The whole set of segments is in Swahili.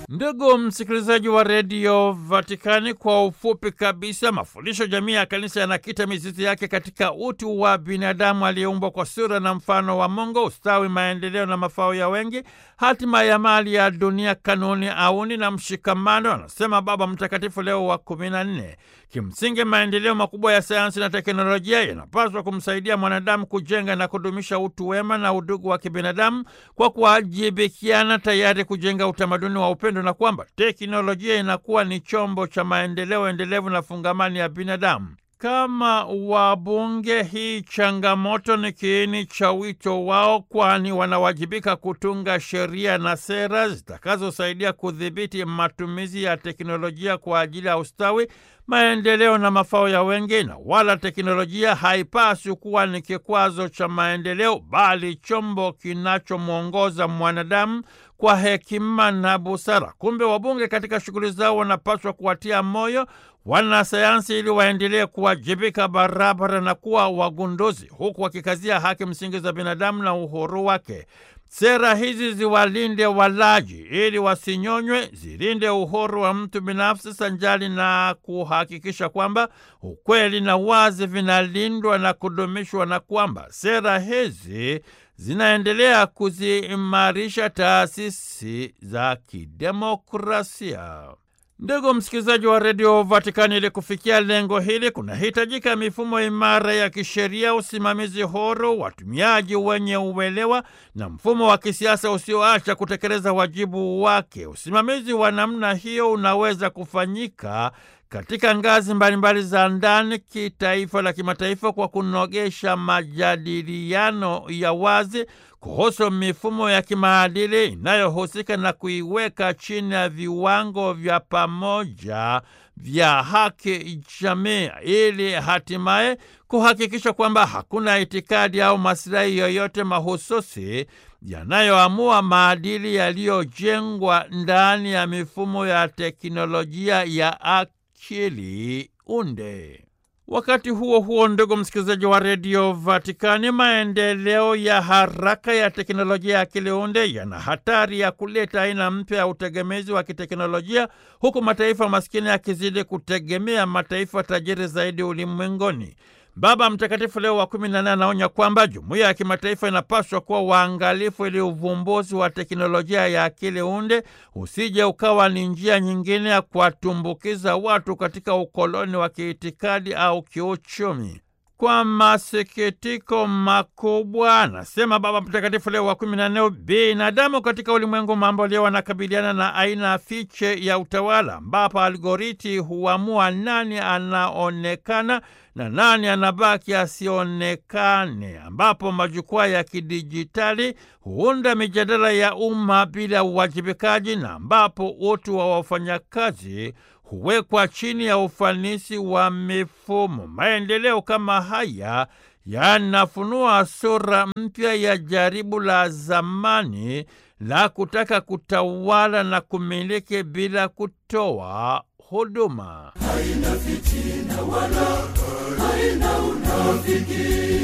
Ndugu msikilizaji wa redio Vatikani, kwa ufupi kabisa, mafundisho jamii ya kanisa yanakita mizizi yake katika utu wa binadamu aliyeumbwa kwa sura na mfano wa Mungu, ustawi, maendeleo na mafao ya wengi, hatima ya mali ya dunia, kanuni, auni na mshikamano, anasema Baba Mtakatifu Leo wa kumi na nne. Kimsingi, maendeleo makubwa ya sayansi na teknolojia yanapaswa kumsaidia mwanadamu kujenga na kudumisha utu wema na udugu wa kibinadamu kwa kuwajibikiana, tayari kujenga utamaduni wa upendo, na kwamba teknolojia inakuwa ni chombo cha maendeleo endelevu na fungamani ya binadamu. Kama wabunge, hii changamoto ni kiini cha wito wao, kwani wanawajibika kutunga sheria na sera zitakazosaidia kudhibiti matumizi ya teknolojia kwa ajili ya ustawi, maendeleo na mafao ya wengi, na wala teknolojia haipaswi kuwa ni kikwazo cha maendeleo, bali chombo kinachomwongoza mwanadamu kwa hekima na busara. Kumbe wabunge katika shughuli zao wanapaswa kuwatia moyo wanasayansi ili waendelee kuwajibika barabara na kuwa wagunduzi, huku wakikazia haki msingi za binadamu na uhuru wake. Sera hizi ziwalinde walaji ili wasinyonywe, zilinde uhuru wa mtu binafsi sanjali na kuhakikisha kwamba ukweli na wazi vinalindwa na kudumishwa, na kwamba sera hizi zinaendelea kuziimarisha taasisi za kidemokrasia. Ndugu msikilizaji wa redio Vatikani, ili kufikia lengo hili kunahitajika mifumo imara ya kisheria, usimamizi huru, watumiaji wenye uelewa na mfumo wa kisiasa usioacha kutekeleza wajibu wake. Usimamizi wa namna hiyo unaweza kufanyika katika ngazi mbalimbali za ndani, kitaifa na kimataifa, kwa kunogesha majadiliano ya wazi kuhusu mifumo ya kimaadili inayohusika na kuiweka chini ya viwango vya pamoja vya haki jamii, ili hatimaye kuhakikisha kwamba hakuna itikadi au masilahi yoyote mahususi yanayoamua maadili yaliyojengwa ndani ya mifumo ya teknolojia ya akili unde. Wakati huo huo, ndugu msikilizaji wa redio Vatikani, maendeleo ya haraka ya teknolojia ya akili unde yana hatari ya kuleta aina mpya ya utegemezi wa kiteknolojia, huku mataifa maskini yakizidi kutegemea mataifa tajiri zaidi ulimwenguni. Baba Mtakatifu Leo wa kumi na nane anaonya kwamba jumuiya ya kimataifa inapaswa kuwa waangalifu ili uvumbuzi wa teknolojia ya akili unde usije ukawa ni njia nyingine ya kuwatumbukiza watu katika ukoloni wa kiitikadi au kiuchumi. Kwa masikitiko makubwa, anasema Baba Mtakatifu Leo wa kumi na nne, binadamu katika ulimwengu mambo leo wanakabiliana na aina fiche ya utawala, ambapo algoriti huamua nani anaonekana na nani anabaki asionekane, ambapo majukwaa ya kidijitali huunda mijadala ya umma bila uwajibikaji, na ambapo utu wa wafanyakazi huwekwa chini ya ufanisi wa mifumo. Maendeleo kama haya yanafunua sura mpya ya jaribu la zamani la kutaka kutawala na kumiliki bila kutoa huduma. Haina fitina wala haina unafiki.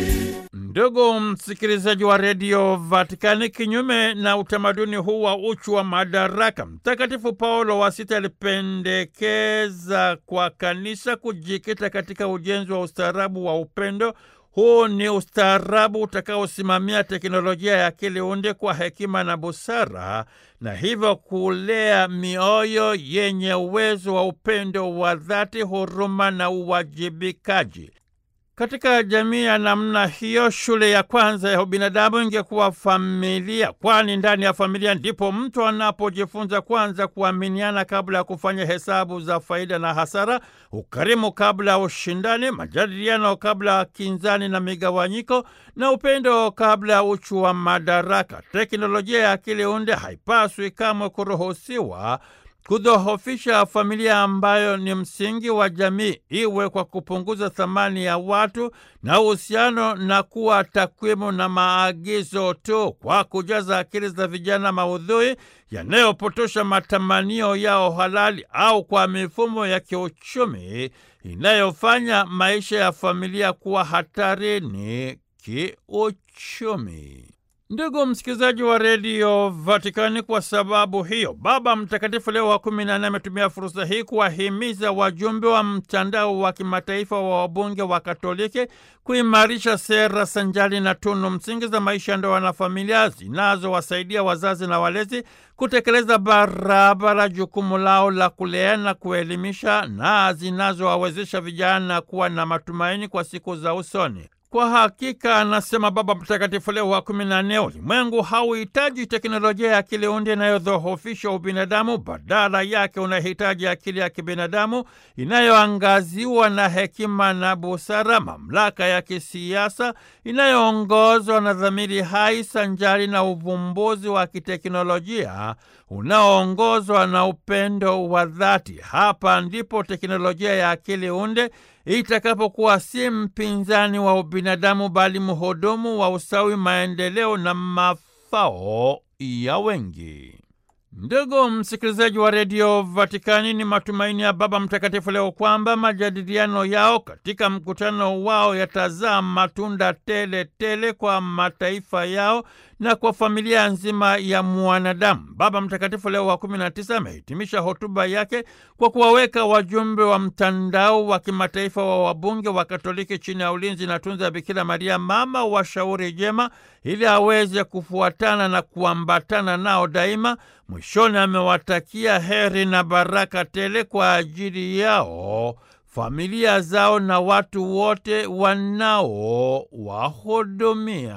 Ndugu msikilizaji wa redio Vatikani, kinyume na utamaduni huu wa uchu wa madaraka, Mtakatifu Paulo wa Sita alipendekeza kwa kanisa kujikita katika ujenzi wa ustaarabu wa upendo. Huu ni ustaarabu utakaosimamia teknolojia ya akili unde kwa hekima na busara, na hivyo kulea mioyo yenye uwezo wa upendo wa dhati, huruma na uwajibikaji. Katika jamii ya namna hiyo, shule ya kwanza ya ubinadamu ingekuwa familia, kwani ndani ya familia ndipo mtu anapojifunza kwanza kuaminiana kabla ya kufanya hesabu za faida na hasara, ukarimu kabla ya ushindani, majadiliano kabla ya kinzani na migawanyiko, na upendo kabla ya uchu wa madaraka. Teknolojia ya akili unde haipaswi kamwe kuruhusiwa kudhoofisha familia ambayo ni msingi wa jamii, iwe kwa kupunguza thamani ya watu na uhusiano na kuwa takwimu na maagizo tu, kwa kujaza akili za vijana maudhui yanayopotosha matamanio yao halali, au kwa mifumo ya kiuchumi inayofanya maisha ya familia kuwa hatarini kiuchumi. Ndugu msikilizaji wa redio Vatikani, kwa sababu hiyo Baba Mtakatifu Leo wa kumi na nne ametumia fursa hii kuwahimiza wajumbe wa mtandao wa kimataifa wa wabunge wa Katoliki kuimarisha sera sanjali na tunu msingi za maisha ya ndoa na familia zinazowasaidia wazazi na walezi kutekeleza barabara jukumu lao la kulea na kuelimisha na zinazowawezesha vijana kuwa na matumaini kwa siku za usoni. Kwa hakika, anasema Baba Mtakatifu Leo wa kumi na nne, ulimwengu hauhitaji teknolojia ya akili unde inayodhoofisha ubinadamu. Badala yake unahitaji akili ya kibinadamu inayoangaziwa na hekima na busara, mamlaka ya kisiasa inayoongozwa na dhamiri hai sanjari na uvumbuzi wa kiteknolojia unaoongozwa na upendo wa dhati. Hapa ndipo teknolojia ya akili unde itakapokuwa si mpinzani wa ubinadamu bali mhudumu wa ustawi, maendeleo na mafao ya wengi. Ndugu msikilizaji wa redio Vatikani, ni matumaini ya Baba Mtakatifu Leo kwamba majadiliano yao katika mkutano wao yatazaa matunda tele tele kwa mataifa yao na kwa familia nzima ya mwanadamu. Baba Mtakatifu Leo wa kumi na tisa amehitimisha hotuba yake kwa kuwaweka wajumbe wa mtandao wa kimataifa wa wabunge wa Katoliki chini ya ulinzi na tunza ya Bikira Maria, mama wa shauri jema, ili aweze kufuatana na kuambatana nao daima. Mwishoni amewatakia heri na baraka tele kwa ajili yao, familia zao na watu wote wanaowahudumia.